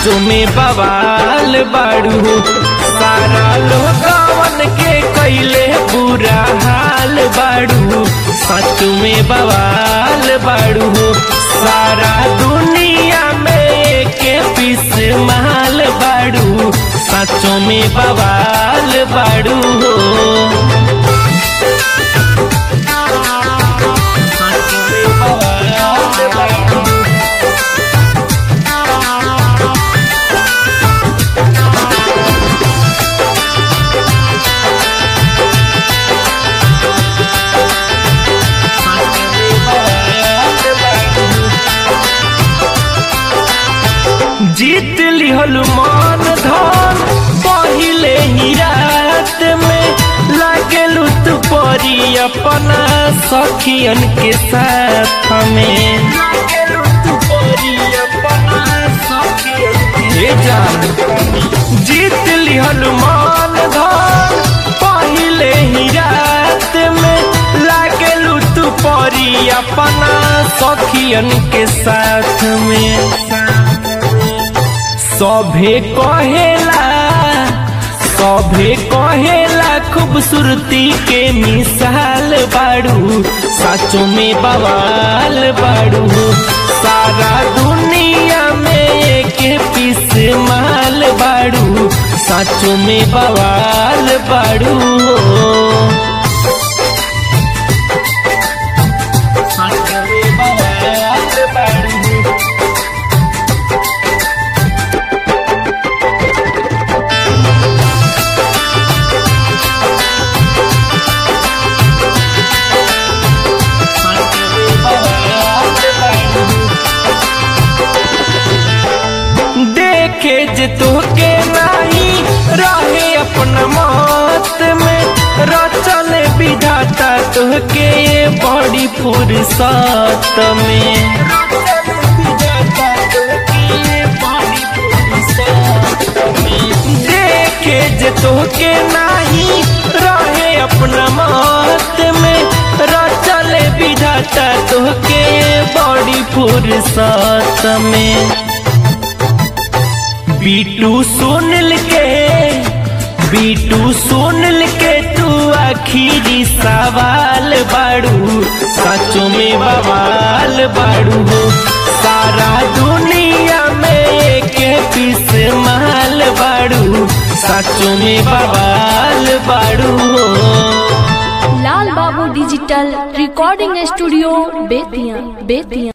साचो में बवाल बाड़ू हो सारा लोगवन के कैले बुरा हाल बाड़ू साचो में बवाल बाड़ू हो सारा दुनिया में के पीस माल बाड़ू साचो में बवाल बाड़ू हो साचो में बवाल बाड़ू जीत लिहल मान धन पहिले ही रात में लागेलू तू परी अपना सखियन के साथ में लागेलू तू परी अपना सखियन के जान जीत लिहल मान धन पहिले ही रात में लागेलू तू परी अपना सखियन के साथ में सभे कहेला सभे कहेला खूबसूरती के मिसाल बाड़ू साचो में बवाल बाड़ू सारा दुनिया में के पीस माल बाड़ू साचो में बवाल बाड़ू साचो में बवाल बाड़ू देखे जे तोहके नाही रहे अपना मौत में रचल विधाता तोहके ये बड़ी फुर्सत में देखे जे तोहके नाही रहे अपना मौत में रचल विधाता तोहके ये बड़ी फुर्सत में बीटू सुनल के बीटू सुनल के तू आखिरी सवाल बाड़ू सचो में बवाल बाड़ू हो सारा दुनिया में के पीस माल बाड़ू सचो में बवाल बाड़ू हो लाल बाबू digital recording studio Bettiah Bettiah